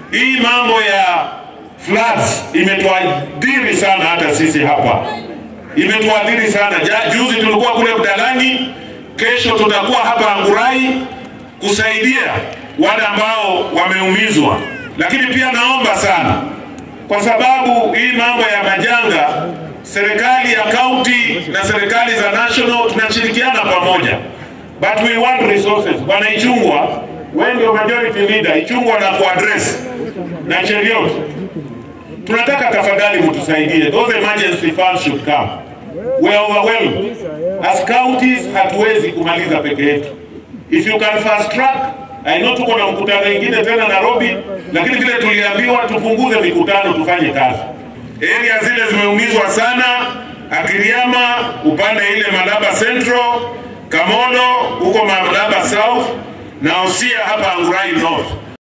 hii mambo ya floods imetuadhiri sana, hata sisi hapa imetuadhiri sana. Ja, juzi tulikuwa kule Mdalani, kesho tutakuwa hapa Angurai kusaidia wale ambao wameumizwa, lakini pia naomba sana, kwa sababu hii mambo ya majanga, serikali ya county na serikali za national tunashirikiana pamoja, but we want resources. Bwana Ichungwa, wewe ndio majority leader, Ichungwa na kuaddress na Cheriot, tunataka tafadhali mtusaidie, those emergency funds should come. We are overwhelmed. As counties hatuwezi kumaliza peke yetu. If you can fast track, I know tuko na mkutano ingine tena Nairobi, lakini vile tuliambiwa tupunguze mikutano tufanye kazi. Area zile zimeumizwa sana, Akiriama upande ile Malaba Central, Kamodo huko Malaba South na Osia hapa Angurai North.